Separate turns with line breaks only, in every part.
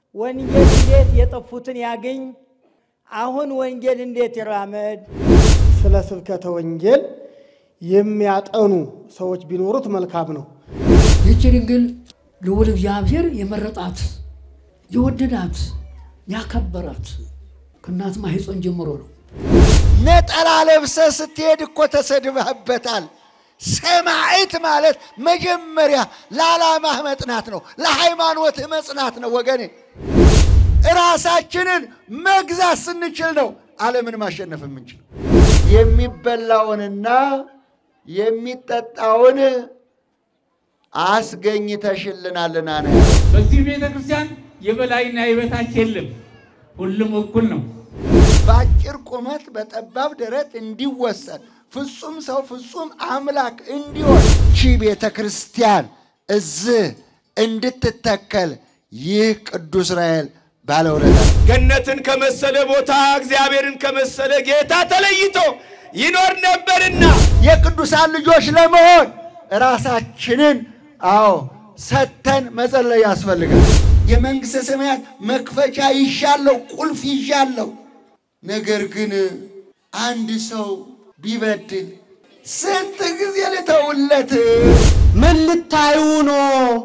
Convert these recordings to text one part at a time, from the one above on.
ወንጌል እንዴት የጠፉትን ያገኝ? አሁን ወንጌል እንዴት ይራመድ?
ስለ ስብከተ ወንጌል የሚያጠኑ ሰዎች ቢኖሩት መልካም ነው።
ይህች ድንግል ልዑል እግዚአብሔር የመረጣት የወደዳት ያከበራት ከእናት ማኅፀን ጀምሮ ነው።
ነጠላ ለብሰ ስትሄድ እኮ ተሰድበህበታል። ሰማዕት ማለት መጀመሪያ ለዓላማህ መጽናት ነው፣ ለሃይማኖትህ መጽናት ነው። ወገኔ ራሳችንን መግዛት ስንችል ነው ዓለምን ማሸነፍ የምንችል። የሚበላውንና የሚጠጣውን አስገኝተሽልናልና ነው።
በዚህ ቤተ ክርስቲያን የበላይና የበታች የለም፣ ሁሉም እኩል ነው።
በአጭር ቁመት በጠባብ ደረት እንዲወሰን ፍጹም ሰው ፍጹም አምላክ እንዲሆን ቺ ቤተ ክርስቲያን እዚህ እንድትተከል ይህ ቅዱስ ራኤል ባለውለታ
ገነትን ከመሰለ ቦታ እግዚአብሔርን ከመሰለ ጌታ ተለይቶ ይኖር ነበርና
የቅዱሳን ልጆች ለመሆን ራሳችንን አዎ ሰተን መጸለይ ያስፈልጋል። የመንግሥተ ሰማያት መክፈቻ ይሻለው ቁልፍ ይሻለው። ነገር ግን አንድ ሰው ቢበድል ስንት ጊዜ ልተውለት?
ምን ልታዩ ነው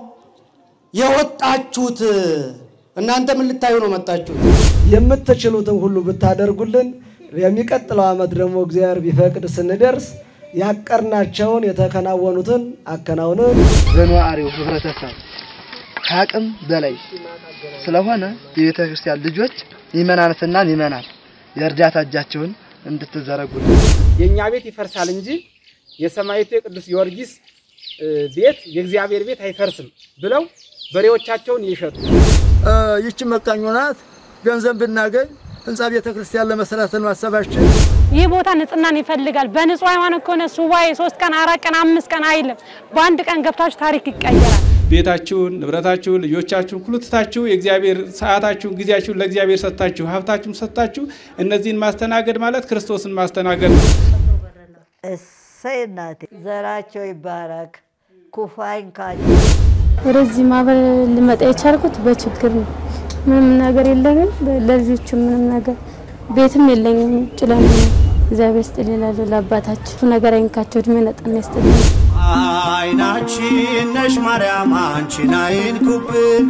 የወጣችሁት? እናንተ ምን ልታዩ ነው መጣችሁት?
የምትችሉትን ሁሉ ብታደርጉልን የሚቀጥለው ዓመት ደግሞ እግዚአብሔር ቢፈቅድ ስንደርስ ያቀርናቸውን የተከናወኑትን አከናውነን
በነዋሪው ህብረተሰብ ከአቅም በላይ ስለሆነ የቤተ ክርስቲያን ልጆች ሚመናንትና ሚመናን የእርዳታ እጃቸውን እንድትዘረጉ
የእኛ ቤት ይፈርሳል እንጂ የሰማዕቱ የቅዱስ ጊዮርጊስ ቤት የእግዚአብሔር ቤት አይፈርስም ብለው በሬዎቻቸውን ይሸጡ።
ይቺ መቃኞ ናት። ገንዘብ ብናገኝ ህንፃ ቤተ ክርስቲያን ለመስራት ነው ሀሳባችን።
ይህ ቦታ ንጽህናን ይፈልጋል። በንጹህ ሃይማኖት ከሆነ ሱባኤ ሶስት ቀን አራት ቀን አምስት ቀን አይልም። በአንድ ቀን ገብታችሁ ታሪክ ይቀየራል።
ቤታችሁን፣ ንብረታችሁን፣ ልጆቻችሁን ሁሉ ትታችሁ የእግዚአብሔር ሰዓታችሁን፣ ጊዜያችሁን ለእግዚአብሔር ሰጥታችሁ ሀብታችሁን ሰጥታችሁ እነዚህን ማስተናገድ ማለት ክርስቶስን ማስተናገድ ነው።
እሰይ እናቴ ዘራቸው ይባረክ፣ ክፉ አይንካቸው።
ወደዚህ ማህበር ልመጣ የቻልኩት በችግር ነው። ምንም ነገር የለኝም። ለልጆቹ ምንም ነገር ቤትም የለኝም። ውጭ ለምን እግዚአብሔር ስጥል ይላሉ። ለአባታችሁ ነገር አይንካቸው፣ እድሜ ነጠና ይስጥልኝ።
አይናችን ነሽ ማርያም አንቺን አይንኩብን፣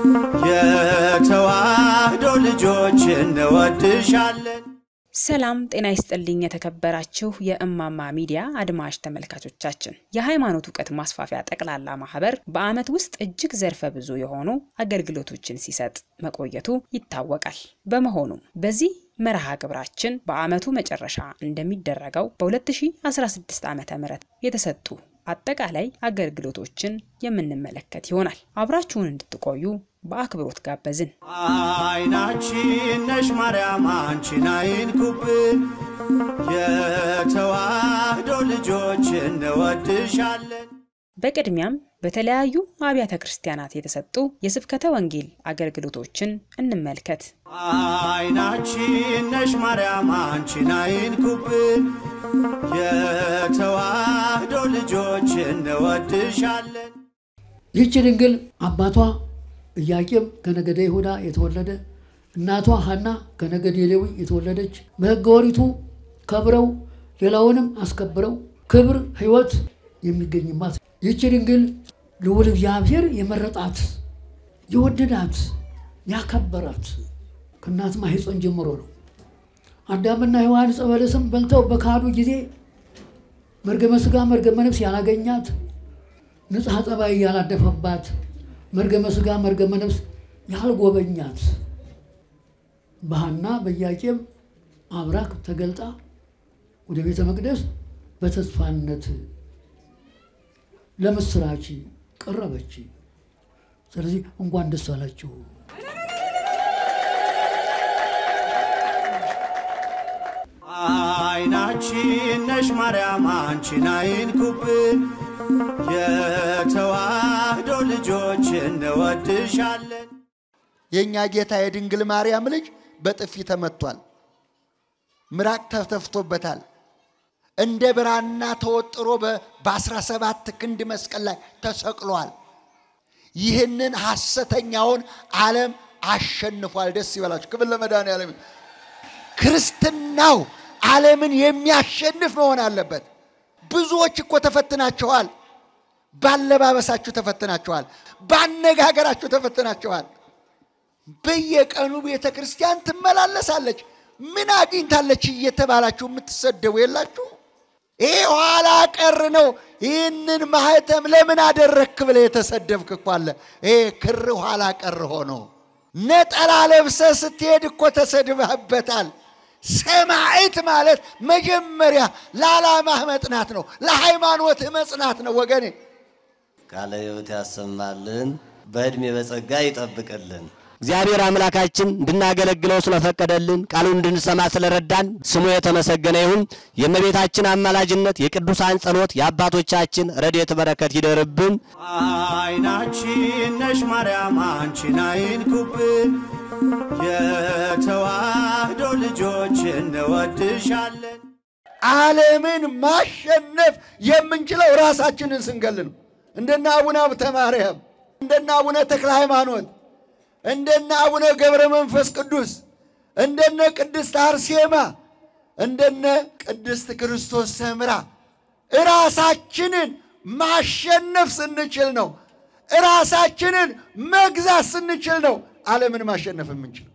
የተዋህዶ ልጆች እንወድሻለን።
ሰላም ጤና ይስጥልኝ። የተከበራችሁ የእማማ ሚዲያ አድማጭ ተመልካቾቻችን የሃይማኖት እውቀት ማስፋፊያ ጠቅላላ ማህበር በዓመት ውስጥ እጅግ ዘርፈ ብዙ የሆኑ አገልግሎቶችን ሲሰጥ መቆየቱ ይታወቃል። በመሆኑም በዚህ መርሃ ግብራችን በዓመቱ መጨረሻ እንደሚደረገው በ2016 ዓ ም የተሰጡ አጠቃላይ አገልግሎቶችን የምንመለከት ይሆናል። አብራችሁን እንድትቆዩ በአክብሮት ጋበዝን።
አይናችን ነሽ ማርያም አንቺን አይንኩብን፣ የተዋህዶ ልጆች እንወድሻለን።
በቅድሚያም በተለያዩ አብያተ ክርስቲያናት የተሰጡ የስብከተ ወንጌል አገልግሎቶችን እንመልከት።
አይናችን ነሽ ማርያም አንቺን አይንኩብን፣ የተዋህዶ ልጆች እንወድሻለን።
ይህች ድንግል አባቷ ኢያቄም ከነገደ ይሁዳ የተወለደ እናቷ ሐና ከነገደ ሌዊ የተወለደች በሕገ ኦሪቱ ከብረው ሌላውንም አስከብረው ክብር ሕይወት የሚገኝባት ይህች ድንግል ልዑል እግዚአብሔር የመረጣት የወደዳት ያከበራት ከእናት ማኅፀን ጀምሮ ነው። አዳምና ሔዋን ዕፀ በለስም በልተው በካዱ ጊዜ መርገመ ሥጋ መርገመ ነፍስ ያላገኛት ንጽሐ ጠባይ ያላደፈባት መርገመ ሥጋ መርገመ ነፍስ ያልጎበኛት በሐና በኢያቄም አብራክ ተገልጣ ወደ ቤተ መቅደስ በተስፋነት ለምስራች ቀረበች። ስለዚህ እንኳን ደስ አላችሁ።
አይናችን ነሽ ማርያም አንቺን አይንኩብን፣ የተዋህዶ ልጆች እንወድሻለን።
የእኛ ጌታ የድንግል ማርያም ልጅ በጥፊ ተመቷል። ምራቅ ተተፍቶበታል። እንደ ብራና ተወጥሮ በአስራ ሰባት ክንድ መስቀል ላይ ተሰቅሏል። ይህንን ሐሰተኛውን ዓለም አሸንፏል። ደስ ይበላችሁ። ክብር ለመድኃኔዓለም። ክርስትናው ዓለምን የሚያሸንፍ መሆን አለበት። ብዙዎች እኮ ተፈትናችኋል። ባለባበሳችሁ ተፈትናችኋል። ባነጋገራችሁ ተፈትናችኋል። በየቀኑ ቤተ ክርስቲያን ትመላለሳለች። ምን አግኝታለች እየተባላችሁ የምትሰደቡ የላችሁ? ይህ ኋላ ቀር ነው። ይህንን ማህተም ለምን አደረግክ ብለህ የተሰደብክ እኮ አለ። ይሄ ክር ኋላ ቀር ሆኖ ነጠላ ለብሰ ስትሄድ እኮ ተሰድበህበታል። ሰማዕት ማለት መጀመሪያ ለዓላማህ መጽናት ነው፣ ለሃይማኖትህ መጽናት ነው ወገኔ።
ቃለ ሕይወት ያሰማልን፣ በዕድሜ በጸጋ ይጠብቅልን። እግዚአብሔር አምላካችን እንድናገለግለው ስለፈቀደልን ቃሉን እንድንሰማ ስለረዳን ስሙ የተመሰገነ ይሁን። የእመቤታችን አማላጅነት፣ የቅዱሳን ጸሎት፣ የአባቶቻችን ረድኤት በረከት ይደርብን።
አይናችን ነሽ ማርያም አንቺን አይንኩብን፣ የተዋህዶ ልጆች እንወድሻለን።
ዓለምን ማሸነፍ የምንችለው ራሳችንን ስንገል ነው። እንደነ አቡነ ሀብተ ማርያም፣ እንደነ አቡነ ተክለ ሃይማኖት፣ እንደነ አቡነ ገብረ መንፈስ ቅዱስ፣ እንደነ ቅድስት አርሴማ፣ እንደነ ቅድስት ክርስቶስ ሰምራ ራሳችንን ማሸነፍ ስንችል ነው። ራሳችንን መግዛት ስንችል ነው ዓለምን ማሸነፍ የምንችል።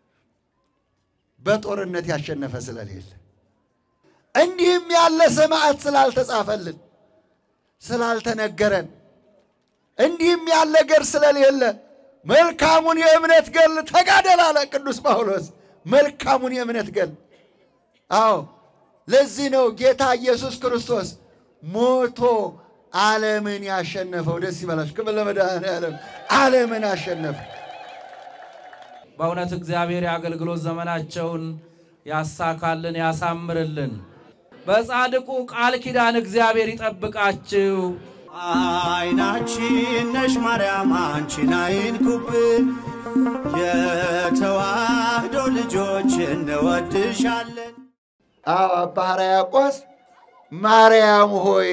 በጦርነት ያሸነፈ ስለሌለ እንዲህም ያለ ሰማዕት ስላልተጻፈልን ስላልተነገረን እንዲህም ያለ ገር ስለሌለ መልካሙን የእምነት ገል ተጋደል አለ ቅዱስ ጳውሎስ። መልካሙን የእምነት ገል አዎ፣ ለዚህ ነው ጌታ ኢየሱስ ክርስቶስ ሞቶ ዓለምን ያሸነፈው። ደስ ይበላችሁ። ክብር ለመድኃኔዓለም። ዓለምን አሸነፈ።
በእውነት እግዚአብሔር የአገልግሎት ዘመናቸውን ያሳካልን፣ ያሳምርልን። በጻድቁ ቃል ኪዳን እግዚአብሔር ይጠብቃችሁ።
አይናችን ነሽ ማርያም አንቺን አይንኩብን፣ የተዋህዶ ልጆች እንወድሻለን።
አዎ አባ ሕርያቆስ ማርያም ሆይ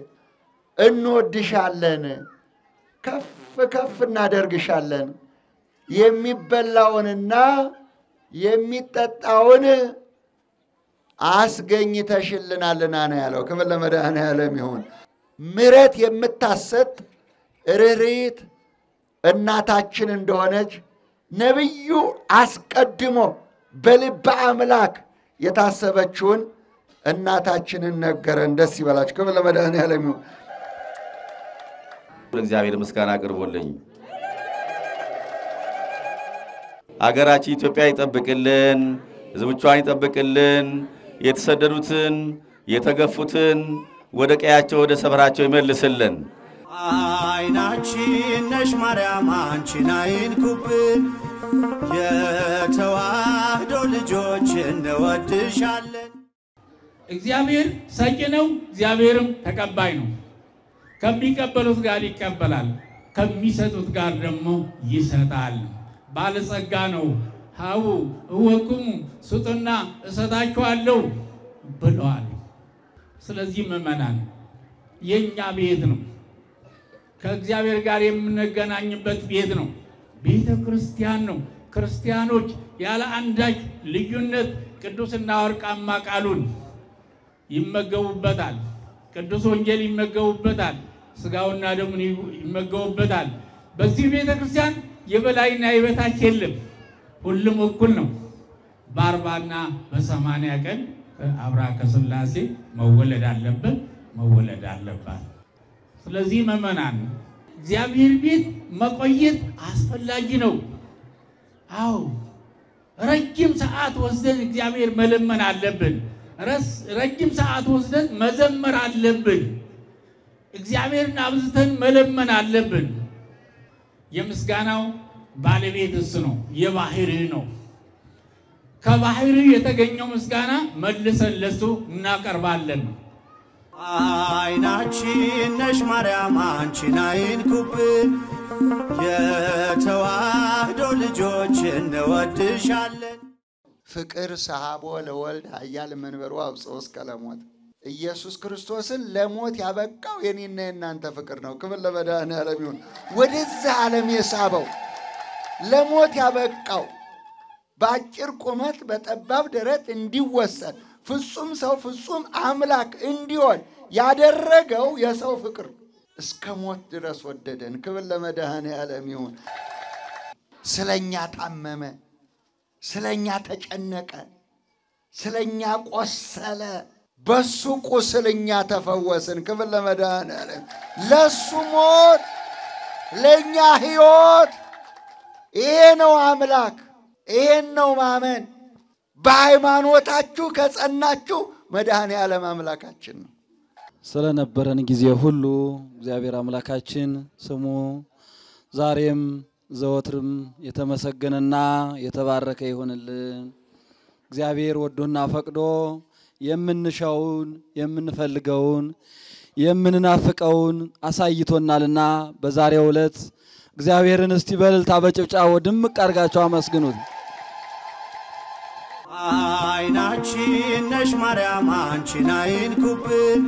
እንወድሻለን፣ ከፍ ከፍ እናደርግሻለን፣ የሚበላውንና የሚጠጣውን አስገኝተሽልናልና ነው ያለው። ክብር ለመድኃኔዓለም ይሁን። ምሕረት የምታሰጥ ርኅርኅት እናታችን እንደሆነች ነቢዩ አስቀድሞ በልበ አምላክ የታሰበችውን እናታችንን ነገረን። ደስ ይበላችሁ። ክብር ለመድኃኔዓለም ይሁን።
እግዚአብሔር ምስጋና አቅርቦልኝ አገራችን ኢትዮጵያ ይጠብቅልን፣ ሕዝቦቿን ይጠብቅልን፣ የተሰደዱትን የተገፉትን ወደ ቀያቸው ወደ ሰፈራቸው ይመልስልን።
አይናችን ነሽ ማርያም አንቺን አይንኩብን፣ የተዋህዶ ልጆች እንወድሻለን።
እግዚአብሔር ሰጪ ነው፣ እግዚአብሔርም ተቀባይ ነው። ከሚቀበሉት ጋር ይቀበላል፣ ከሚሰጡት ጋር ደግሞ ይሰጣል። ባለጸጋ ነው። ሀቡ እወቁሙ ስጡና እሰጣችኋለሁ ብለዋል። ስለዚህ ምእመናን የእኛ ቤት ነው፣ ከእግዚአብሔር ጋር የምንገናኝበት ቤት ነው፣ ቤተ ክርስቲያን ነው። ክርስቲያኖች ያለ አንዳች ልዩነት ቅዱስና ወርቃማ ቃሉን ይመገቡበታል። ቅዱስ ወንጌል ይመገቡበታል። ስጋውና ደሙን ይመገቡበታል። በዚህ ቤተ ክርስቲያን የበላይና የበታች የለም። ሁሉም እኩል ነው። በአርባና በሰማንያ ቀን አብራ ከሥላሴ መወለድ አለበት መወለድ አለባት። ስለዚህ ምእመናን እግዚአብሔር ቤት መቆየት አስፈላጊ ነው። አዎ ረጅም ሰዓት ወስደን እግዚአብሔር መለመን አለብን። ረጅም ሰዓት ወስደን መዘመር አለብን። እግዚአብሔርን አብዝተን መለመን አለብን። የምስጋናው ባለቤት እሱ ነው፣ የባህርህ ነው። ከባህርህ የተገኘው ምስጋና መልሰን ለሱ እናቀርባለን።
አይናችን ነሽ ማርያም አንቺን አይንኩብን፣ የተዋህዶ ልጆች እንወድሻለን።
ፍቅር ሰሃቦ ለወልድ ኃያል መንበሩ አብጽሖ እስከ ለሞት ኢየሱስ ክርስቶስን ለሞት ያበቃው የኔና የእናንተ ፍቅር ነው። ክብር ለመድኃኔዓለም ይሁን። ወደዛ ዓለም የሳበው ለሞት ያበቃው በአጭር ቁመት በጠባብ ደረት እንዲወሰን ፍጹም ሰው ፍጹም አምላክ እንዲሆን ያደረገው የሰው ፍቅር እስከ ሞት ድረስ ወደደን። ክብር ለመድኃኔዓለም ይሁን። ስለኛ ታመመ፣ ስለኛ ተጨነቀ፣ ስለኛ ቆሰለ። በሱ ቁስል እኛ ተፈወስን። ክብር ለመድኃኔዓለም። ለሱ ሞት ለእኛ ሕይወት። ይሄ ነው አምላክ፣ ይሄን ነው ማመን። በሃይማኖታችሁ ከጸናችሁ መድኃኔ ዓለም አምላካችን ነው።
ስለነበረን ጊዜ ሁሉ እግዚአብሔር አምላካችን ስሙ ዛሬም ዘወትርም የተመሰገነና የተባረከ ይሆንልን። እግዚአብሔር ወዶና ፈቅዶ የምንሻውን የምንፈልገውን የምንናፍቀውን አሳይቶናልና በዛሬው ዕለት እግዚአብሔርን እስቲ በእልልታ በጭብጫቦ ድምቅ አድርጋችሁ አመስግኑት።
አይናችን ነሽ ማርያም አንቺን አይንኩብን፣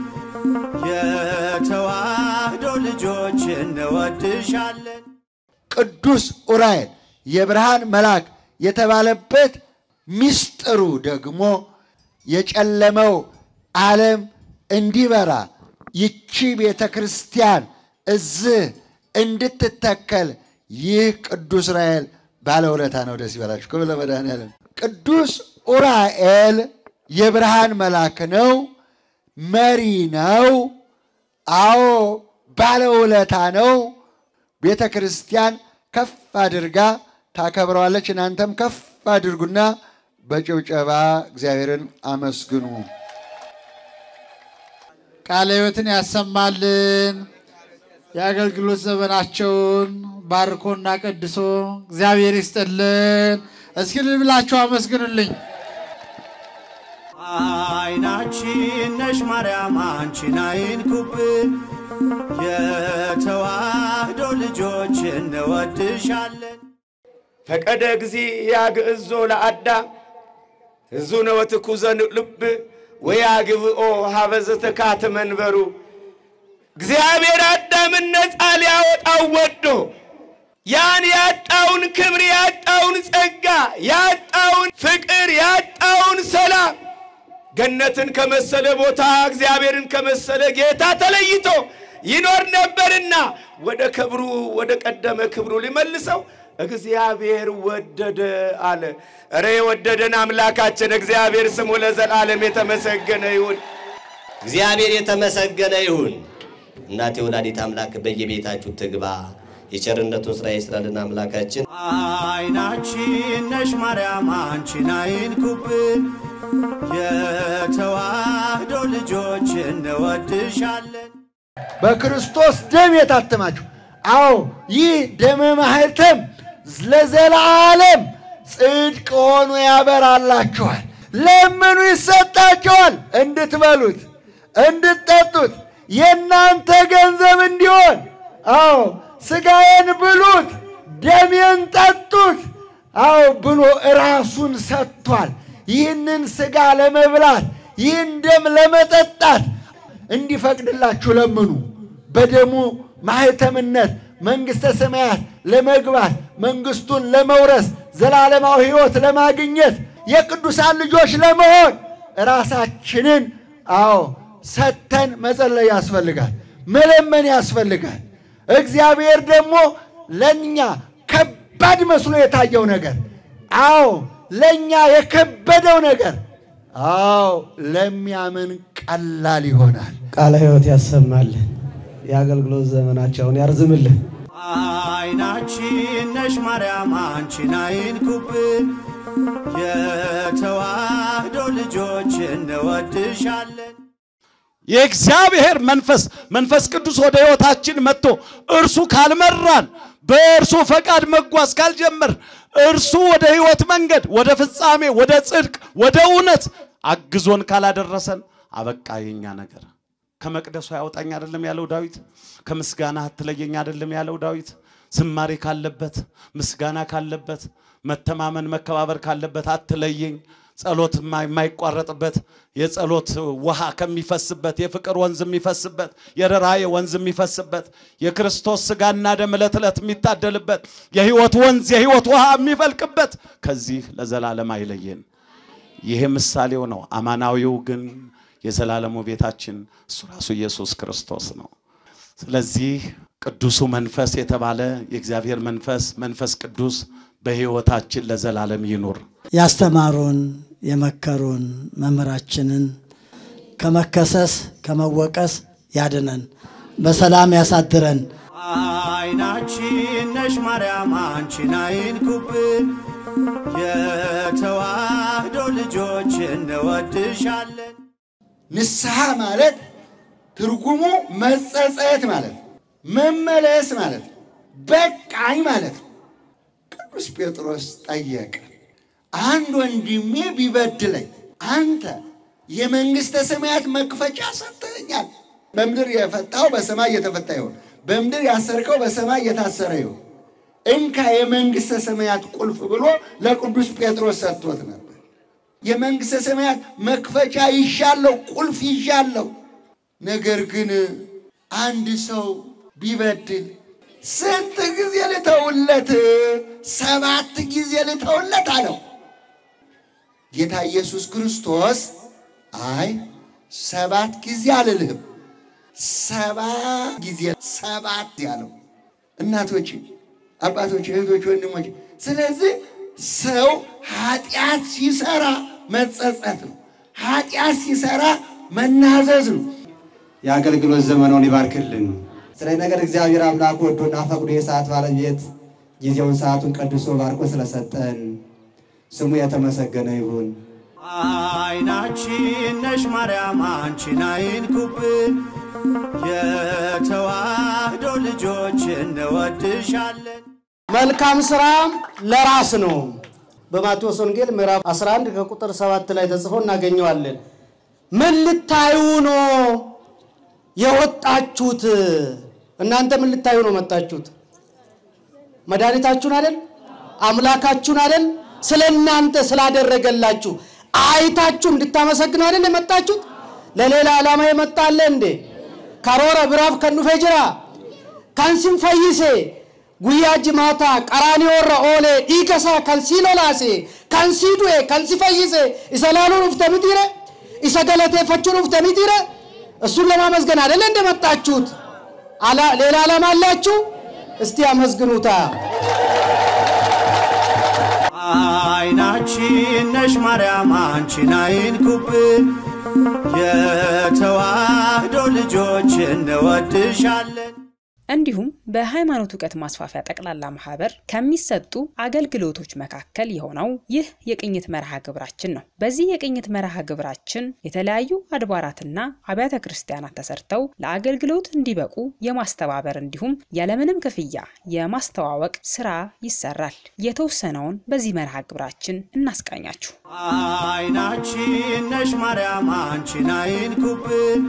የተዋህዶ ልጆች እንወድሻለን።
ቅዱስ ዑራኤል የብርሃን መልአክ የተባለበት ሚስጥሩ ደግሞ የጨለመው ዓለም እንዲበራ ይቺ ቤተ ክርስቲያን እዚህ እንድትተከል ይህ ቅዱስ ዑራኤል ባለውለታ ነው። ደስ ይበላችሁ። ክብር ለመድኃኔዓለም። ቅዱስ ዑራኤል የብርሃን መልአክ ነው፣ መሪ ነው። አዎ ባለውለታ ነው። ቤተ ክርስቲያን ከፍ አድርጋ ታከብረዋለች። እናንተም ከፍ አድርጉና በጭብጨባ እግዚአብሔርን አመስግኑ።
ቃለ ሕይወትን ያሰማልን። የአገልግሎት ዘመናቸውን ባርኮና ቀድሶ እግዚአብሔር ይስጥልን። እስኪ እልል ብላችሁ አመስግኑልኝ።
አይናችን ነሽ ማርያም አንቺን አይንኩብን፣ የተዋህዶ ልጆች እንወድሻለን።
ፈቀደ ጊዜ ያግዕዞ ለአዳም እዙነ ወትኩዘ ልብ ወያግብኦ ሀበ ዘተካተ መንበሩ እግዚአብሔር አዳምን ነፃ ሊያወጣው ወዶ ያን ያጣውን ክብር ያጣውን ጸጋ ያጣውን ፍቅር ያጣውን ሰላም ገነትን ከመሰለ ቦታ እግዚአብሔርን ከመሰለ ጌታ ተለይቶ ይኖር ነበርና ወደ ክብሩ ወደ ቀደመ ክብሩ ሊመልሰው እግዚአብሔር ወደደ አለ። እረ የወደደን አምላካችን እግዚአብሔር ስሙ ለዘላለም የተመሰገነ ይሁን።
እግዚአብሔር የተመሰገነ ይሁን። እናቴ ወላዲት አምላክ በየቤታችሁ ትግባ። የቸርነቱን ስራ ይስራልን አምላካችን።
አይናችን ነሽ ማርያም አንቺን አይንኩብን፣ የተዋህዶ ልጆች እንወድሻለን።
በክርስቶስ ደም የታተማችሁ አዎ ይህ ደመ ማህተም ለዘላለም ጽድቅ ሆኖ ያበራላችኋል። ለምኑ ይሰጣችኋል፣ እንድትበሉት እንድትጠጡት የእናንተ ገንዘብ እንዲሆን። አዎ ሥጋዬን ብሉት ደሜን ጠጡት። አዎ ብሎ ራሱን ሰጥቷል። ይህንን ሥጋ ለመብላት ይህን ደም ለመጠጣት እንዲፈቅድላችሁ ለምኑ። በደሙ ማህተምነት መንግሥተ ሰማያት ለመግባት መንግሥቱን ለመውረስ ዘላለማዊ ሕይወት ለማግኘት የቅዱሳን ልጆች ለመሆን ራሳችንን አዎ ሰጥተን መጸለይ ያስፈልጋል፣ መለመን ያስፈልጋል። እግዚአብሔር ደግሞ ለእኛ ከባድ መስሎ የታየው ነገር አዎ ለእኛ የከበደው ነገር አዎ ለሚያምን ቀላል ይሆናል።
ቃለ ሕይወት ያሰማልን። የአገልግሎት ዘመናቸውን ያርዝምልን።
አይናችን ነሽ ማርያም አንቺን አይንኩብን፣ የተዋህዶ ልጆች እንወድሻለን።
የእግዚአብሔር መንፈስ መንፈስ ቅዱስ ወደ ሕይወታችን መጥቶ እርሱ ካልመራን በእርሱ ፈቃድ መጓዝ ካልጀመር እርሱ ወደ ሕይወት መንገድ ወደ ፍጻሜ ወደ ጽድቅ ወደ እውነት አግዞን ካላደረሰን አበቃ የኛ ነገር። ከመቅደሱ ያወጣኝ አይደለም ያለው ዳዊት። ከምስጋና አትለየኝ አይደለም ያለው ዳዊት። ዝማሬ ካለበት ምስጋና ካለበት መተማመን መከባበር ካለበት አትለየኝ። ጸሎት የማይቋረጥበት የጸሎት ውሃ ከሚፈስበት የፍቅር ወንዝ የሚፈስበት የርኅራኄ ወንዝ የሚፈስበት የክርስቶስ ስጋና ደም ዕለት ዕለት የሚታደልበት የህይወት ወንዝ የህይወት ውሃ የሚፈልቅበት ከዚህ ለዘላለም አይለየን። ይሄ ምሳሌው ነው። አማናዊው ግን የዘላለሙ ቤታችን እሱ ራሱ ኢየሱስ ክርስቶስ ነው። ስለዚህ ቅዱሱ መንፈስ የተባለ የእግዚአብሔር መንፈስ መንፈስ ቅዱስ በህይወታችን ለዘላለም ይኑር።
ያስተማሩን የመከሩን መምህራችንን ከመከሰስ ከመወቀስ ያድነን፣ በሰላም ያሳድረን።
አይናችን ነሽ ማርያም አንቺን አይንኩብን፣ የተዋህዶ ልጆች እንወድሻለን።
ንስሐ ማለት ትርጉሙ መጸጸት ማለት ነው። መመለስ ማለት ነው። በቃኝ ማለት ነው። ቅዱስ ጴጥሮስ ጠየቀ፣ አንድ ወንድሜ ቢበድለኝ አንተ የመንግሥተ ሰማያት መክፈቻ ሰጥተኛል። በምድር የፈታው በሰማይ እየተፈታ ይሆን፣ በምድር ያሰርከው በሰማይ እየታሰረ ይሆን። እንካ የመንግሥተ ሰማያት ቁልፍ ብሎ ለቅዱስ ጴጥሮስ ሰጥቶት ነበር። የመንግሥተ ሰማያት መክፈቻ ይሻለው፣ ቁልፍ ይሻለው። ነገር ግን አንድ ሰው ቢበድል ስንት ጊዜ ልተውለት? ሰባት ጊዜ ልተውለት አለው። ጌታ ኢየሱስ ክርስቶስ አይ ሰባት ጊዜ አልልህም፣ ሰባ ጊዜ ሰባት ያለው። እናቶች፣ አባቶች፣ እህቶች፣ ወንድሞች፣ ስለዚህ ሰው ኃጢአት ሲሰራ መጸጸት ነው። ኃጢአት ሲሰራ መናዘዝ ነው።
የአገልግሎት ዘመኑን ይባርክልን። ስለዚህ ነገር እግዚአብሔር አምላክ ወዶና ፈቅዶ የሰዓት ባለቤት ጊዜውን ሰዓቱን ቀድሶ ባርኮ ስለሰጠን ስሙ የተመሰገነ ይሁን።
አይናችን ነሽ ማርያም አንቺን አይንኩብን፣ የተዋህዶ ልጆች እንወድሻለን።
መልካም ስራም ለራስ ነው። በማቴዎስ ወንጌል ምዕራፍ 11 ከቁጥር 7 ላይ ተጽፎ እናገኘዋለን። ምን ልታዩ ነው የወጣችሁት? እናንተ ምን ልታዩ ነው መጣችሁት? መድኃኒታችሁን አይደል? አምላካችሁን አይደል? ስለ እናንተ ስላደረገላችሁ አይታችሁ እንድታመሰግኑ አይደል የመጣችሁት? ለሌላ ዓላማ የመጣለ እንዴ? ካሮረ ብራፍ ከኑፌ ጅራ ከንሲን ፈይሴ ጉያ ጅማታ ቀራኒዮረ ኦሌ ዲከሳ ከንሲ ሎላሴ ከንሲ ዱኤ ከንሲ ፈይሴ isa laaluu dhufte mitiire isa galateeffachuu dhufte mitiire እሱን ለማመስገን አይደለ እንደመጣችሁት? አላ- ሌላ ዓላማ አላችሁ? እስቲ አመስግኑታ።
አይናችን ነሽ ማርያም አንቺን አይንኩብን፣ የተዋህዶ ልጆች እንወድሻለን።
እንዲሁም በሃይማኖት እውቀት ማስፋፊያ ጠቅላላ ማህበር ከሚሰጡ አገልግሎቶች መካከል የሆነው ይህ የቅኝት መርሃ ግብራችን ነው። በዚህ የቅኝት መርሃ ግብራችን የተለያዩ አድባራትና አብያተ ክርስቲያናት ተሰርተው ለአገልግሎት እንዲበቁ የማስተባበር እንዲሁም ያለምንም ክፍያ የማስተዋወቅ ስራ ይሰራል። የተወሰነውን በዚህ መርሃ ግብራችን እናስቃኛችሁ።
አይናችን ነሽ ማርያም አንቺን አይንኩብን፣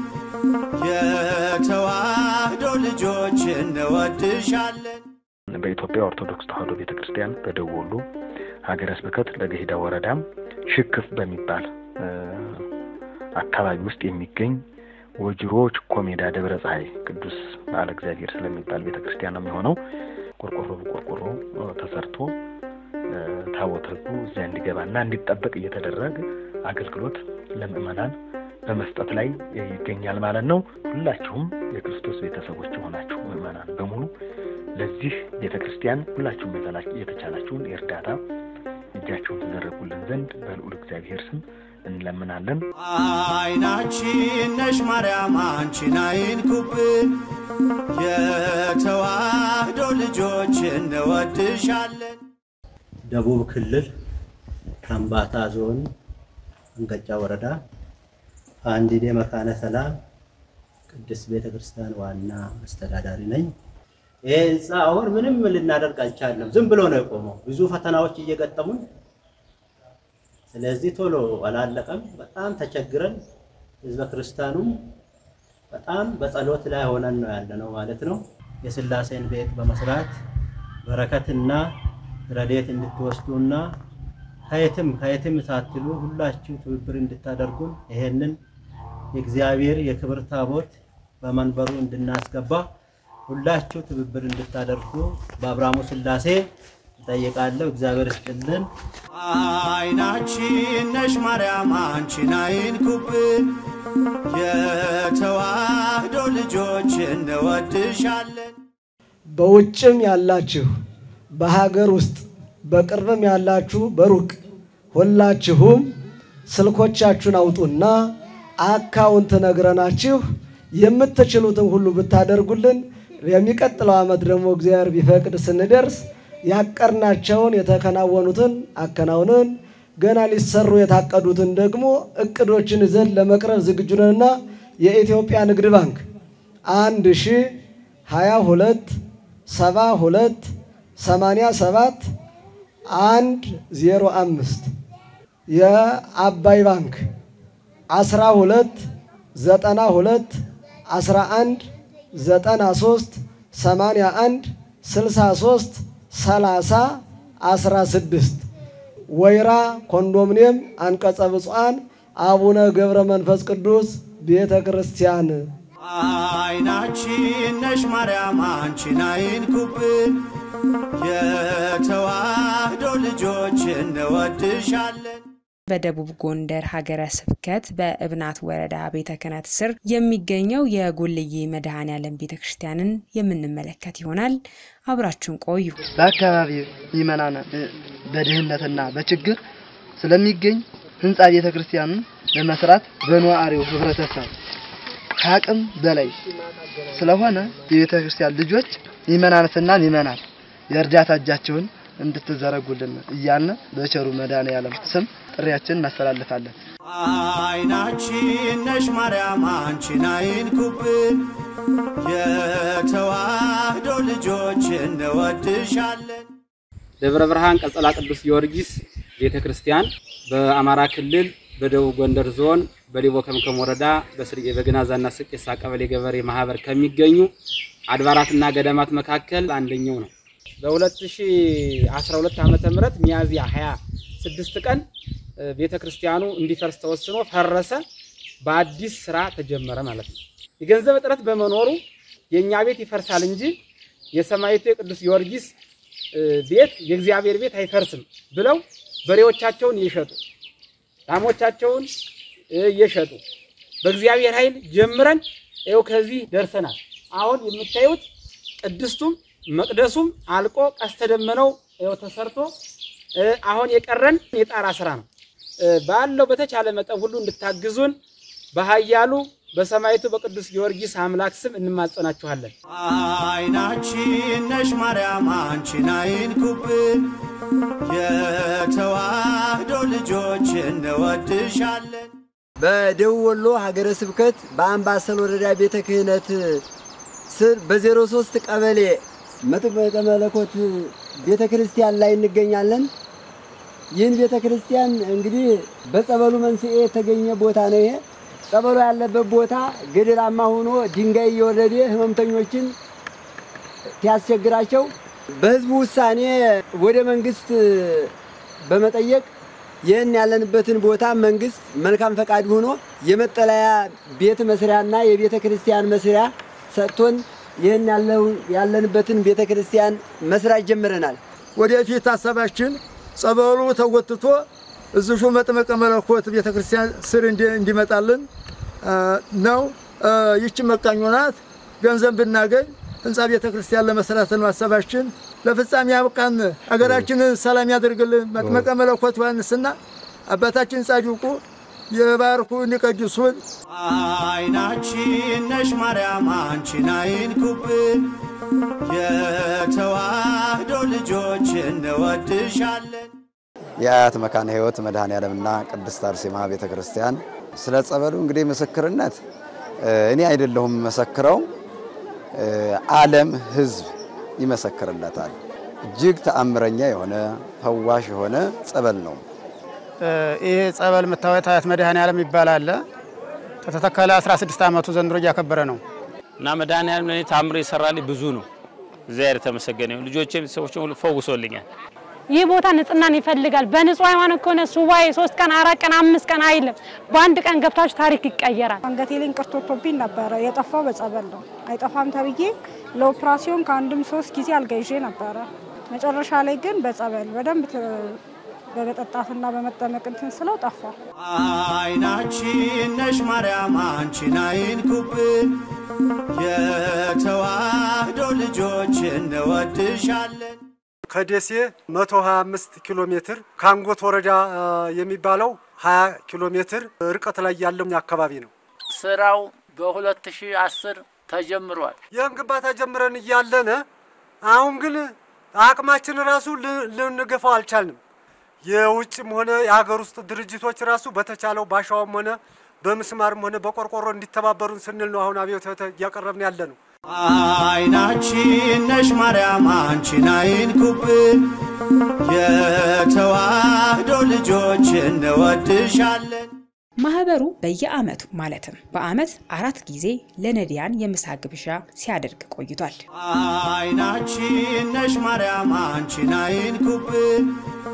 የተዋህዶ ልጆች እንወድሻለን።
በኢትዮጵያ ኦርቶዶክስ ተዋሕዶ ቤተ ክርስቲያን በደቡብ ወሎ ሀገረ ስብከት ለገሂዳ ወረዳም ሽክፍ በሚባል እ፣ አካባቢ ውስጥ የሚገኝ ወጅሮ ችኮ ሜዳ ደብረ ፀሐይ ቅዱስ በዓለ እግዚአብሔር ስለሚባል ቤተ ክርስቲያን ነው የሚሆነው። ቆርቆሮ በቆርቆሮ እ፣ ተሰርቶ እ፣ ታቦተ ሕጉ እዚያ እንዲገባና እንዲጠበቅ እየተደረገ አገልግሎት ለምእመናን በመስጠት ላይ ይገኛል ማለት ነው። ሁላችሁም የክርስቶስ ቤተሰቦች የሆናችሁ ምእመናን በሙሉ ለዚህ ቤተ ክርስቲያን ሁላችሁም የተላ- የተቻላችሁን የእርዳታ እጃችሁን ትዘረጉልን ዘንድ በልዑል እግዚአብሔር ስም እንለምናለን።
አይናችን ነሽ ማርያም አንቺን አይንኩብን፣ የተዋህዶ ልጆች እንወድሻለን።
ደቡብ ክልል ከምባታ ዞን አንገጫ ወረዳ አንዲዴ መካነ ሰላም ቅድስት ቤተ ክርስቲያን ዋና አስተዳዳሪ ነኝ። ይሄ ህንፃ አሁን ምንም ልናደርግ አልቻለም። ዝም ብሎ ነው የቆመው። ብዙ ፈተናዎች እየገጠሙን፣ ስለዚህ ቶሎ አላለቀም። በጣም ተቸግረን ህዝበ ክርስቲያኑም በጣም በጸሎት ላይ ሆነን ነው ያለነው ማለት ነው። የስላሴን ቤት በመስራት በረከትና ረድኤት እንድትወስዱና ከየትም ከየትም ሳትሉ ሁላችሁ ትብብር እንድታደርጉን ይሄንን የእግዚአብሔር የክብር ታቦት በመንበሩ እንድናስገባ ሁላችሁ ትብብር እንድታደርጉ በአብርሃሙ ሥላሴ እጠይቃለሁ። እግዚአብሔር ይስጥልን።
አይናችን ነሽ ማርያም አንቺን አይንኩብን፣ የተዋህዶ ልጆች እንወድሻለን።
በውጭም ያላችሁ በሀገር ውስጥ በቅርብም ያላችሁ በሩቅ ሁላችሁም ስልኮቻችሁን አውጡና አካውንት ነግረናችሁ የምትችሉትን ሁሉ ብታደርጉልን የሚቀጥለው ዓመት ደግሞ እግዚአብሔር ቢፈቅድ ስንደርስ ያቀርናቸውን የተከናወኑትን አከናውነን ገና ሊሰሩ የታቀዱትን ደግሞ እቅዶችን ይዘን ለመቅረብ ዝግጁ ነንና የኢትዮጵያ ንግድ ባንክ አንድ ሺ ሀያ ሁለት ሰባ ሁለት ሰማንያ ሰባት አንድ ዜሮ አምስት የአባይ ባንክ አስራ ሁለት ዘጠና ሁለት አስራ አንድ ዘጠና ሶስት ሰማንያ አንድ ስልሳ ሶስት ሰላሳ አስራ ስድስት ወይራ ኮንዶሚኒየም አንቀጸ ብፁዓን አቡነ ገብረ መንፈስ ቅዱስ ቤተ ክርስቲያን
አይናችን ነሽ ማርያም አንቺን አይንኩብን፣ የተዋህዶ ልጆች እንወድሻለን።
በደቡብ ጎንደር ሀገረ ስብከት በእብናት ወረዳ ቤተ ክህነት ስር የሚገኘው የጎልዬ መድኃኔ ዓለም ቤተ ክርስቲያንን የምንመለከት ይሆናል። አብራችሁን ቆዩ።
በአካባቢ ምዕመናን በድህነትና በችግር ስለሚገኝ ህንፃ ቤተ ክርስቲያኑን ለመስራት በነዋሪው ህብረተሰብ ከአቅም በላይ ስለሆነ የቤተ ክርስቲያን ልጆች ምዕመናንና ምዕመናን የእርዳታ እጃቸውን እንድትዘረጉልን እያልን በቸሩ መድኃኔዓለም ስም ጥሪያችን እናስተላልፋለን።
አይናችን ነሽ ማርያም አንቺን አይንኩብን፣ የተዋህዶ ልጆች እንወድሻለን።
ደብረ ብርሃን ቀጸላ ቅዱስ ጊዮርጊስ ቤተ ክርስቲያን በአማራ ክልል በደቡብ ጎንደር ዞን በሊቦ ከምከም ወረዳ በስርቄ በግናዛና ስቄሳ ቀበሌ ገበሬ ማህበር ከሚገኙ አድባራትና ገዳማት መካከል አንደኛው ነው። በ2012 ዓመተ ምህረት ሚያዝያ 26 ቀን ቤተ ክርስቲያኑ እንዲፈርስ ተወስኖ ፈረሰ። በአዲስ ስራ ተጀመረ ማለት ነው። የገንዘብ እጥረት በመኖሩ የእኛ ቤት ይፈርሳል እንጂ የሰማዕቱ የቅዱስ ጊዮርጊስ ቤት የእግዚአብሔር ቤት አይፈርስም ብለው በሬዎቻቸውን እየሸጡ ላሞቻቸውን እየሸጡ በእግዚአብሔር ኃይል ጀምረን ይኸው ከዚህ ደርሰናል። አሁን የምታዩት ቅድስቱም መቅደሱም አልቆ ቀስተ ደመናው ይኸው ተሰርቶ አሁን የቀረን የጣራ ስራ ነው። ባለው በተቻለ መጠን ሁሉ እንድታግዙን በኃያሉ በሰማዕቱ በቅዱስ ጊዮርጊስ አምላክ ስም እንማጸናችኋለን።
አይናችን ነሽ ማርያም አንቺን አይንኩብን፣ የተዋህዶ ልጆች እንወድሻለን።
በደቡብ ወሎ ሀገረ ስብከት በአምባሰል ወረዳ ቤተ ክህነት ስር በዜሮ ሶስት ቀበሌ መጥምቀ መለኮት ቤተ ክርስቲያን ላይ እንገኛለን። ይህን ቤተ ክርስቲያን እንግዲህ በጸበሉ መንስኤ የተገኘ ቦታ ነው። ይሄ ጸበሉ ያለበት ቦታ ገደላማ ሆኖ ድንጋይ እየወረደ ህመምተኞችን ሲያስቸግራቸው በህዝቡ ውሳኔ ወደ መንግስት በመጠየቅ ይህን ያለንበትን ቦታ መንግስት መልካም ፈቃድ ሆኖ የመጠለያ ቤት መስሪያና የቤተ ክርስቲያን መስሪያ ሰጥቶን ይህን ያለንበትን ቤተ ክርስቲያን መስራት ጀምረናል።
ወደፊት ሀሳባችን ጸበሉ ተጎትቶ እዚሹ መጥመቀ መለኮት ቤተ ክርስቲያን ስር እንዲመጣልን ነው። ይቺ መቃኞ ናት። ገንዘብ ብናገኝ ህንፃ ቤተ ክርስቲያን ለመስራት ነው ሀሳባችን። ለፍጻሜ ያብቃን። ሀገራችንን ሰላም ያደርግልን። መጥመቀ መለኮት ዮሐንስና አባታችን ጻድቁ የባርኩን ይቀድሱን።
አይናችን ነሽ ማርያም አንቺን አይንኩብን፣ የተዋህዶ ልጆች እንወድሻለን።
የአያት መካነ ሕይወት መድኃኔ ዓለምና ቅድስት አርሴማ ቤተ ክርስቲያን ስለ ጸበሉ እንግዲህ ምስክርነት እኔ አይደለሁም መሰክረው፣ ዓለም ህዝብ ይመሰክርለታል። እጅግ ተአምረኛ የሆነ ፈዋሽ የሆነ ጸበል ነው።
ይህ ጸበል የምታዩት አያት መድኃኔ ዓለም ይባላል። ከተተከለ 16 ዓመቱ ዘንድሮ እያከበረ ነው
እና መድኃኔ ዓለም ለእኔ ታምር የሰራልኝ ብዙ ነው። እግዚአብሔር የተመሰገነ ይሁን። ልጆቼም ቤተሰቦቼም ሁሉ ፈውሶልኛል።
ይህ ቦታ ንጽህናን ይፈልጋል። በንጹህ ሃይማኖት ከሆነ ሱባኤ ሶስት ቀን አራት ቀን አምስት ቀን አይልም። በአንድ ቀን ገብታችሁ ታሪክ ይቀየራል።
አንገቴ ላይ እንቅርት ወጥቶብኝ ነበረ። የጠፋው በጸበል ነው። አይጠፋም ተብዬ ለኦፕራሲዮን ከአንድም ሶስት ጊዜ አልጋ ይዤ ነበረ። መጨረሻ ላይ ግን በጸበል በደንብ ት- በመጠጣትና በመጠመቅ እንትን ስለው ጠፋ።
አይናችን ነሽ ማርያም አንቺን አይንኩብን፣ የተዋህዶ ልጆች እንወድሻለን።
ከደሴ 125 ኪሎ ሜትር ከአንጎት ወረዳ አ፣ የሚባለው 20 ኪሎ ሜትር ርቀት ላይ ያለው አካባቢ ነው።
ስራው በ2010 ተጀምሯል።
ይህን ግንባታ ጀምረን እያለን አሁን ግን አቅማችን ራሱ ል- ልንገፋው አልቻልንም። የውጭም ሆነ የሀገር ውስጥ ድርጅቶች ራሱ በተቻለው ባሻውም ሆነ በምስማርም ሆነ በቆርቆሮ እንዲተባበሩን ስንል ነው አሁን አብዮት እያቀረብን ያለ ነው።
አይናችን ነሽ ማርያም አንቺን አይንኩብን፣ የተዋህዶ ልጆች እንወድሻለን።
ማህበሩ በየአመቱ ማለትም በአመት አራት ጊዜ ለነዳያን የምሳ ግብዣ ሲያደርግ ቆይቷል።
አይናችን ነሽ ማርያም አንቺን አይንኩብን፣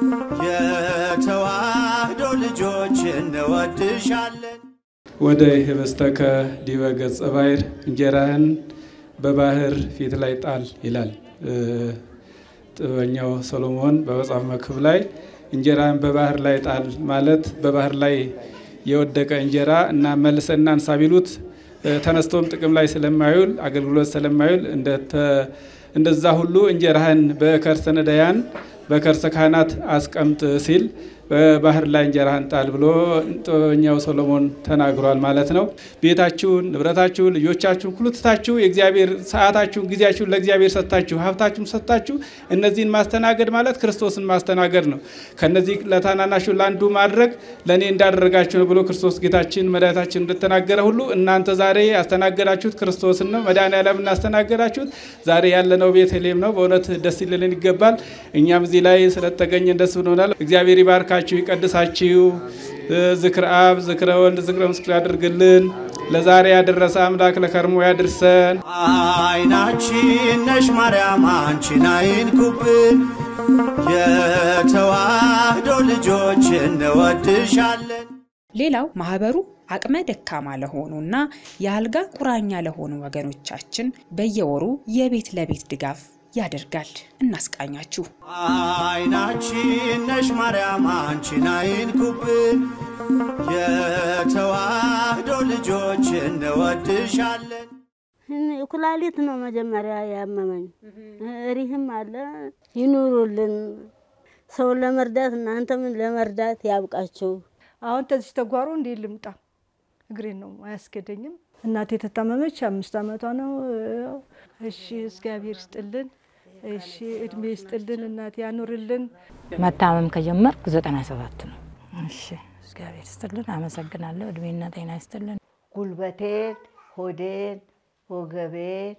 የተዋህዶ ልጆች እንወድሻለን።
ወደ ህበስተከ ዲበ ገጸ ባሕር እንጀራህን በባህር ፊት ላይ ጣል ይላል እ፣ ጥበበኛው ሰሎሞን በመጽሐፍ መክብብ ላይ እንጀራህን በባህር ላይ ጣል ማለት በባህር ላይ የወደቀ እንጀራ እና መልሰና አንሳ ቢሉት እ፣ ተነስቶም ጥቅም ላይ ስለማይውል አገልግሎት ስለማይውል እንደተ- እንደዛ ሁሉ እንጀራህን በከርሰ ነዳያን በከርሰ ካህናት አስቀምጥ ሲል በባህር ላይ እንጀራህን ጣል ብሎ ጥበበኛው ሰሎሞን ተናግሯል ማለት ነው። ቤታችሁን፣ ንብረታችሁን፣ ልጆቻችሁን ሁሉ ትታችሁ የእግዚአብሔር ሰዓታችሁን፣ ጊዜያችሁን ለእግዚአብሔር ሰጥታችሁ ሀብታችሁን ሰጥታችሁ እነዚህን ማስተናገድ ማለት ክርስቶስን ማስተናገድ ነው። ከነዚህ ለታናናሹ ለአንዱ ማድረግ ለእኔ እንዳደረጋችሁ ነው ብሎ ክርስቶስ ጌታችን መድኃኒታችን እንደተናገረ ሁሉ እናንተ ዛሬ ያስተናገዳችሁት ክርስቶስን ነው። መድኃኔዓለም እናስተናገዳችሁት ዛሬ ያለነው ቤተልሔም ነው። በእውነት ደስ ሊለን ይገባል። እኛም እዚህ ላይ ስለተገኘን ደስ ብሎናል። እግዚአብሔር ይባርካችሁ፣ ይቀድሳችሁ። ዝክረ አብ፣ ዝክረ ወልድ፣ ዝክረ ምስክር ያድርግልን። ለዛሬ ያደረሰ አምላክ ለከርሞ ያድርሰን።
አይናችን ነሽ ማርያም አንቺን አይንኩብን፣ የተዋህዶ ልጆች እንወድሻለን።
ሌላው ማህበሩ አቅመ ደካማ ለሆኑና የአልጋ ቁራኛ ለሆኑ ወገኖቻችን በየወሩ የቤት ለቤት ድጋፍ ያደርጋል። እናስቃኛችሁ።
አይናችን ነሽ ማርያም አንቺን አይንኩብን፣ የተዋህዶ ልጆች እንወድሻለን።
ኩላሊት ነው መጀመሪያ ያመመኝ። ሪህም አለ። ይኑሩልን። ሰውን ለመርዳት እናንተም ለመርዳት ያብቃችሁ።
አሁን ተዚህ ተጓሮ እንዴ ልምጣ? እግሬን ነው አያስገደኝም። እናቴ የተታመመች አምስት ዓመቷ ነው። እሺ እግዚአብሔር ይስጥልን። እሺ እድሜ ይስጥልን። እናቴ ያኑርልን።
መታመም ከጀመርኩ ዘጠና ሰባት ነው። እሺ እግዚአብሔር ይስጥልን። አመሰግናለሁ። እድሜና ጤና ይስጥልን።
ጉልበቴን፣ ሆዴን፣ ወገቤን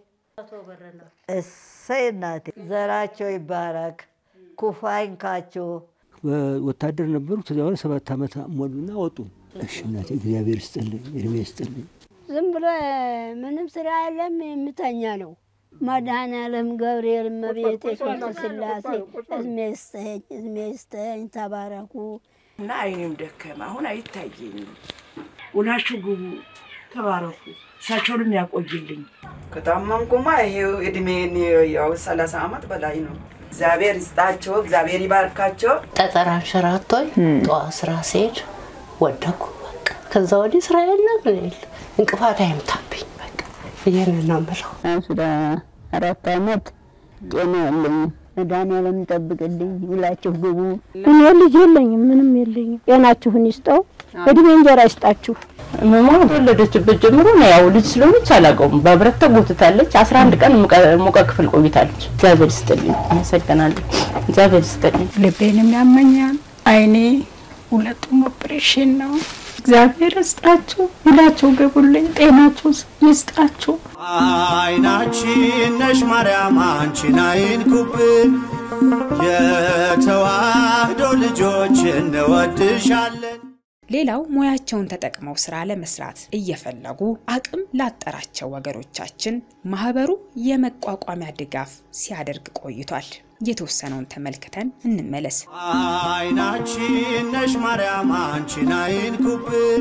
እሰይ እናቴ ዘራቸው ይባረክ፣ ኩፋ ይንካችሁ።
ወታደር ነበሩ። ከዚያ በኋላ ሰባት ዓመት ሞሉና ወጡ። እሺ እናቴ እግዚአብሔር ይስጥልኝ፣ እድሜ ይስጥልኝ።
ዝም ብሎ ምንም ስራ የለም፣ የምተኛ ነው። መድኃኔዓለም ገብርኤል፣ እመቤቴ ቅድስት ሥላሴ እድሜ ይስጠኝ፣ እድሜ ይስጠኝ። ተባረኩ።
እና አይኔም ደከመ። አሁን አይታየኝም። ውላችሁ ግቡ፣ ተባረኩ። እሳቸውንም ያቆይልኝ።
ከታመምኩማ ይሄው እድሜን ያው ሰላሳ ዓመት በላይ ነው። እግዚአብሔር ይስጣቸው፣ እግዚአብሔር ይባርካቸው።
ጠጠር አንሸራቶኝ ጠዋት ስራ ስሄድ ወደኩ። በቃ ከዛ ወዲህ ስራ የለም ምን የለ እንቅፋት አይምታብኝ። በቃ ይህንን ነው የምለው።
ስለ አራት ዓመት ጤና የለኝም። መድኃኔዓለም ይጠብቅልኝ። ውላችሁ ግቡ። እኔ ልጅ የለኝም፣ ምንም የለኝም። ጤናችሁን ይስጠው፣ እድሜ እንጀራ ይስጣችሁ።
መማ ተወለደችበት ጀምሮ ነው ያው ልጅ ስለሆነች አላውቀውም። በብረት ተጎትታለች። አስራ አንድ ቀን ሙቀ ክፍል ቆይታለች። እግዚአብሔር ይስጥልኝ። አመሰግናለሁ። እግዚአብሔር ይስጥልኝ።
ልቤንም ያመኛል። አይኔ ሁለቱም ኦፕሬሽን ነው። እግዚአብሔር ይስጣችሁ፣ ውላችሁ ግቡልኝ፣ ጤናችሁ ይስጣችሁ።
አይናችን ነሽ ማርያም አንቺን አይንኩብን፣ የተዋህዶ ልጆች እንወድሻለን።
ሌላው ሙያቸውን ተጠቅመው ስራ ለመስራት እየፈለጉ አቅም ላጠራቸው ወገኖቻችን ማህበሩ የመቋቋሚያ ድጋፍ ሲያደርግ ቆይቷል። የተወሰነውን ተመልክተን እንመለስ።
አይናችን ነሽ ማርያም አንቺን አይንኩብን፣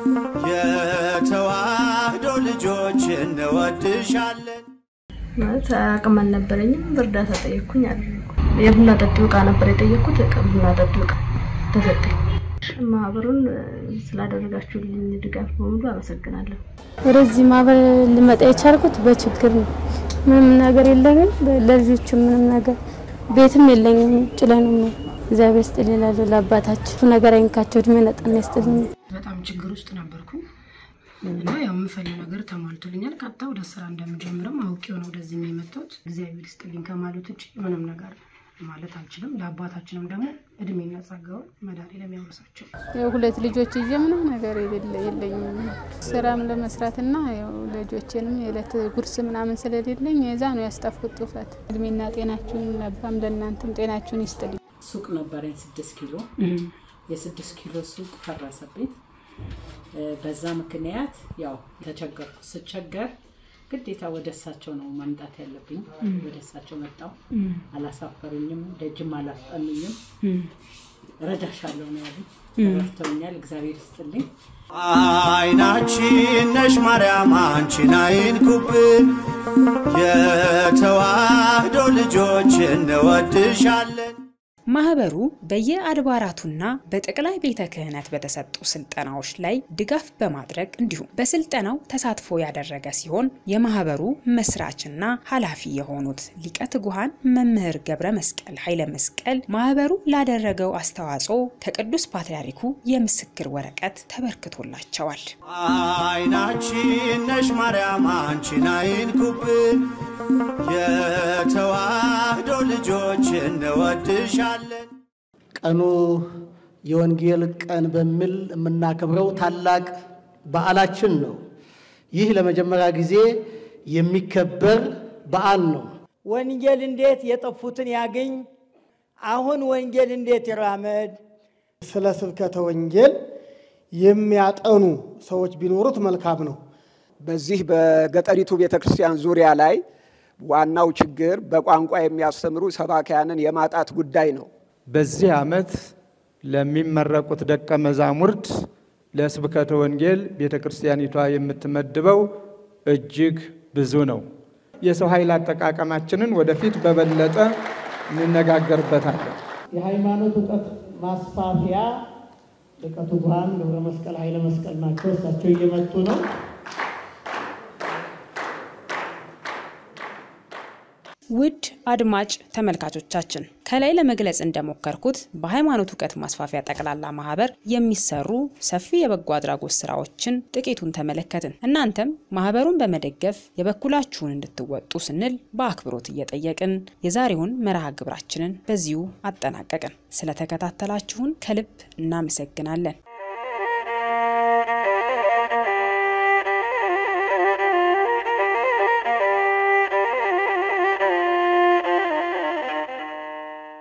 የተዋህዶ ልጆች እንወድሻለን።
ማለት አቅም አልነበረኝም። በእርዳታ ጠየቅኩኝ አደረኩ። የቡና ጠጪው እቃ ነበር የጠየቅኩት። እቃ ቡና ጠጪው እቃ ተሰጠኝ። ማህበሩን ስላደረጋችሁልኝ ድጋፍ በሙሉ አመሰግናለሁ።
ወደዚህ ማህበር ልመጣ የቻልኩት በችግር ነው። ምንም ነገር የለኝም፣ ለልጆቹ ምንም ነገር ቤትም የለኝም። ውጭ ላይ ነው የምኖረው። እግዚአብሔር ይስጥልኝ እላለሁ ለአባታቸው። እሱ ነገር አይንካቸው፣ እድሜ ነጠና ይስጥልኝ።
በጣም ችግር ውስጥ ነበርኩ እና ያው የምፈልግ ነገር ተሟልቶልኛል። ቀጥታ ወደ ስራ እንደምጀምርም አውቄው ነው ወደዚህ የመጣሁት። እግዚአብሔር ይስጥልኝ ከማለት ውጭ ምንም ነገር ማለት አልችልም። ለአባታችንም ደግሞ እድሜና ጸጋውን መድኃኒዓለም ያውርሳቸው።
ያው ሁለት ልጆች ይዤ ምንም ነገር የሌለ- የለኝም ስራም ለመስራትና ያው ልጆቼንም የዕለት ጉርስ ምናምን ስለሌለኝ የዛ ነው ያስጠፍኩት ጡፈት። እድሜና ጤናችሁን ለባም ለእናንተም ጤናችሁን ይስጥልኝ።
ሱቅ ነበረኝ ስድስት ኪሎ የስድስት ኪሎ ሱቅ ፈረሰብኝ። እ፣ በዛ ምክንያት ያው ተቸገርኩ። ስቸገር ግዴታ ወደ እሳቸው ነው መምጣት ያለብኝ።
እም።
ወደ እሳቸው መጣው።
እም።
አላሳፈሩኝም፣ ደጅም አላስጠኑኝም። ረዳሻለሁ ነው ያሉኝ።
እም።
ረድተውኛል። እግዚአብሔር ይስጥልኝ።
አይናችን ነሽ ማርያም አንቺን አይንኩብን፣ የተዋህዶ ልጆች እንወድሻለን።
ማህበሩ በየአድባራቱና በጠቅላይ ቤተ ክህነት በተሰጡ ስልጠናዎች ላይ ድጋፍ በማድረግ እንዲሁም በስልጠናው ተሳትፎ ያደረገ ሲሆን የማህበሩ መስራችና ኃላፊ የሆኑት ሊቀ ትጉሃን መምህር ገብረ መስቀል ኃይለ መስቀል ማህበሩ ላደረገው አስተዋጽኦ ከቅዱስ ፓትርያርኩ የምስክር ወረቀት ተበርክቶላቸዋል።
አይናችን ነሽ ማርያም አንቺን አይንኩብን፣ የተዋህዶ ልጆች እንወድሻለን።
ቀኑ የወንጌል ቀን በሚል የምናከብረው ታላቅ በዓላችን ነው። ይህ ለመጀመሪያ ጊዜ የሚከበር በዓል ነው።
ወንጌል እንዴት የጠፉትን ያገኝ? አሁን ወንጌል እንዴት ይራመድ?
ስለ ስብከተ ወንጌል የሚያጠኑ ሰዎች ቢኖሩት መልካም ነው።
በዚህ በገጠሪቱ ቤተክርስቲያን ዙሪያ ላይ ዋናው ችግር በቋንቋ የሚያስተምሩ ሰባኪያንን የማጣት ጉዳይ ነው።
በዚህ ዓመት ለሚመረቁት ደቀ መዛሙርት ለስብከተ ወንጌል ቤተ ክርስቲያኒቷ የምትመድበው እጅግ ብዙ ነው። የሰው ኃይል አጠቃቀማችንን ወደፊት በበለጠ እንነጋገርበታለን።
የሃይማኖት እውቀት ማስፋፊያ ሊቀ ትጉሃን ገብረ መስቀል ኃይለ መስቀል ናቸው። እሳቸው እየመጡ ነው።
ውድ አድማጭ ተመልካቾቻችን ከላይ ለመግለጽ እንደሞከርኩት በሃይማኖት እውቀት ማስፋፊያ ጠቅላላ ማህበር የሚሰሩ ሰፊ የበጎ አድራጎት ስራዎችን ጥቂቱን ተመለከትን። እናንተም ማህበሩን በመደገፍ የበኩላችሁን እንድትወጡ ስንል በአክብሮት እየጠየቅን የዛሬውን መርሃ ግብራችንን በዚሁ አጠናቀቅን። ስለተከታተላችሁን ከልብ እናመሰግናለን።